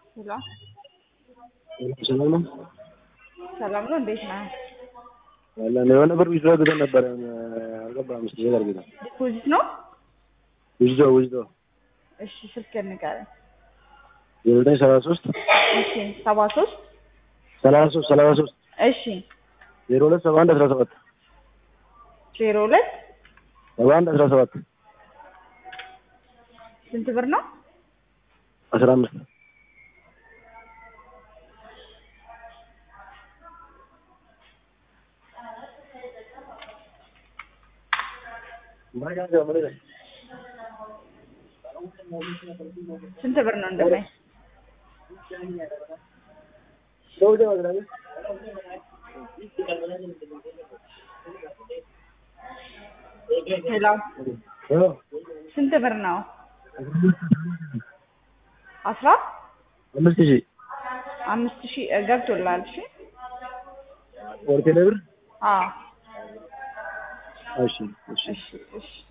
ሄሎ ሰላም ነው ሰላም ነው። እንዴት ነህ? ያለን የሆነ ብር ዊዝድሮ አድርገን ነበረ አልገባም። እስኪ ቼክ አድርገን ዲፖዚት ነው። ዊዝድሮ ዊዝድሮ እሺ ስልክ ንገረኝ። ዜሮ ዘጠኝ ሰላሳ ሶስት እሺ ሰባ ሶስት ሰላሳ ሶስት ሰላሳ ሶስት እሺ ዜሮ ሁለት ሰባ አንድ አስራ ሰባት ዜሮ ሁለት ሰባ አንድ አስራ ሰባት ስንት ብር ነው? አስራ አምስት ስንት ብር ነው እንደማይ ሄሎ ስንት ብር ነው? አስራ አምስት ሺህ አምስት ሺህ እ ገብቶልሃል። እሺ ወርቴ ብር አዎ እሺ እሺ እሺ እሺ